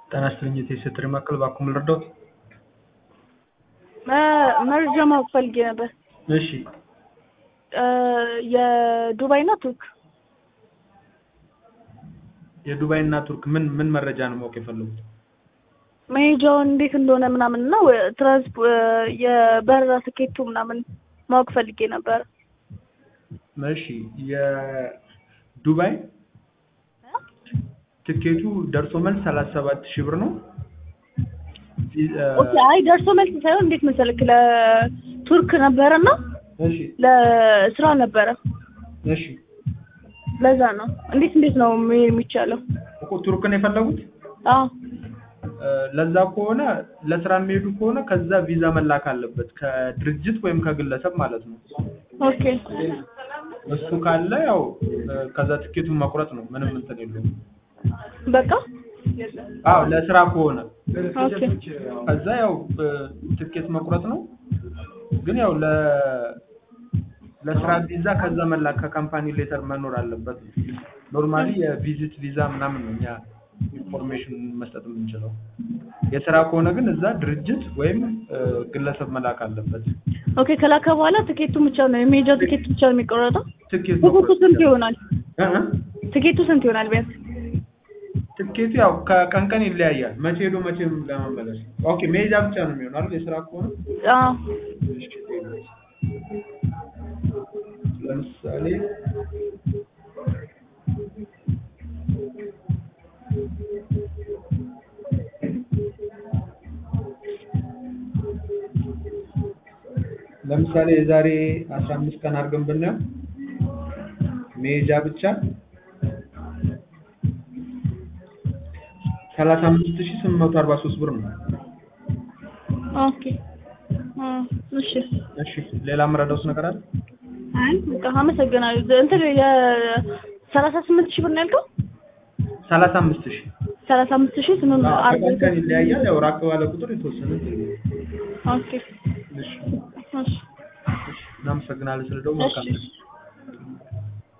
ጤና ይስጥልኝ የቴስት ማዕከል እባክዎ ምን ልርዳዎት? መረጃ ማወቅ ፈልጌ ነበር። እሺ የዱባይ እና ቱርክ የዱባይ እና ቱርክ ምን ምን መረጃ ነው ማወቅ የፈለጉት? መሄጃውን እንዴት እንደሆነ ምናምን እና ትራንስፖ የበረራ ትኬቱ ምናምን ማወቅ ፈልጌ ነበር። እሺ የዱባይ ትኬቱ ደርሶ መልስ ሰላሳ ሰባት ሺህ ብር ነው። ኦኬ አይ ደርሶ መልስ ሳይሆን እንዴት መሰለክ ለቱርክ ነበረና እሺ ለስራ ነበረ እሺ ለዛ ነው። እንዴት እንዴት ነው መሄድ የሚቻለው? እኮ ቱርክን የፈለጉት አዎ ለዛ ከሆነ ለስራ የሚሄዱ ከሆነ ከዛ ቪዛ መላክ አለበት ከድርጅት ወይም ከግለሰብ ማለት ነው። ኦኬ እሱ ካለ ያው ከዛ ትኬቱን መቁረጥ ነው። ምንም እንትን የለውም። በቃ አዎ ለስራ ከሆነ ኦኬ ከዛ ያው ትኬት መቁረጥ ነው። ግን ያው ለ ለስራ ቪዛ ከዛ መላክ ከካምፓኒ ሌተር መኖር አለበት። ኖርማሊ የቪዚት ቪዛ ምናምን ነው እኛ ኢንፎርሜሽን መስጠት የምንችለው። የስራ ከሆነ ግን እዛ ድርጅት ወይም ግለሰብ መላክ አለበት። ኦኬ ከላከ በኋላ ትኬቱ ብቻ ነው የሜጃው ትኬቱ ብቻ ነው የሚቆረጠው? ትኬት ትኬቱ መቁረጥ ስንት ይሆናል? እ እ ትኬቱ ስንት ይሆናል ቢያንስ? ትኬቱ ያው ከቀን ቀን ይለያያል። መቼ ሄዶ መቼ ለመመለስ። ኦኬ መሄጃ ብቻ ነው የሚሆነው አይደል? የስራ ከሆነ አዎ እሺ፣ ለምሳሌ ለምሳሌ የዛሬ አስራ አምስት ቀን አድርገን ብናየው መሄጃ ብቻ ሰላሳ አምስት ሺህ ስምንት መቶ አርባ ሶስት ብር ነው። ኦኬ አ እሺ እሺ ሌላ የምረዳውስ ነገር አለ? አይ በቃ አመሰግናለሁ። እንትን የሰላሳ ስምንት ሺህ ብር ነው ያልከው? ሰላሳ አምስት ሺህ ሰላሳ አምስት ሺህ ስምንት መቶ አርባ ከቀን ቀን ይለያያል። ያው ራቅ ባለ ቁጥር የተወሰነ ኦኬ እሺ እሺ እናመሰግናለን ስለደወሉ መልካም ቀን።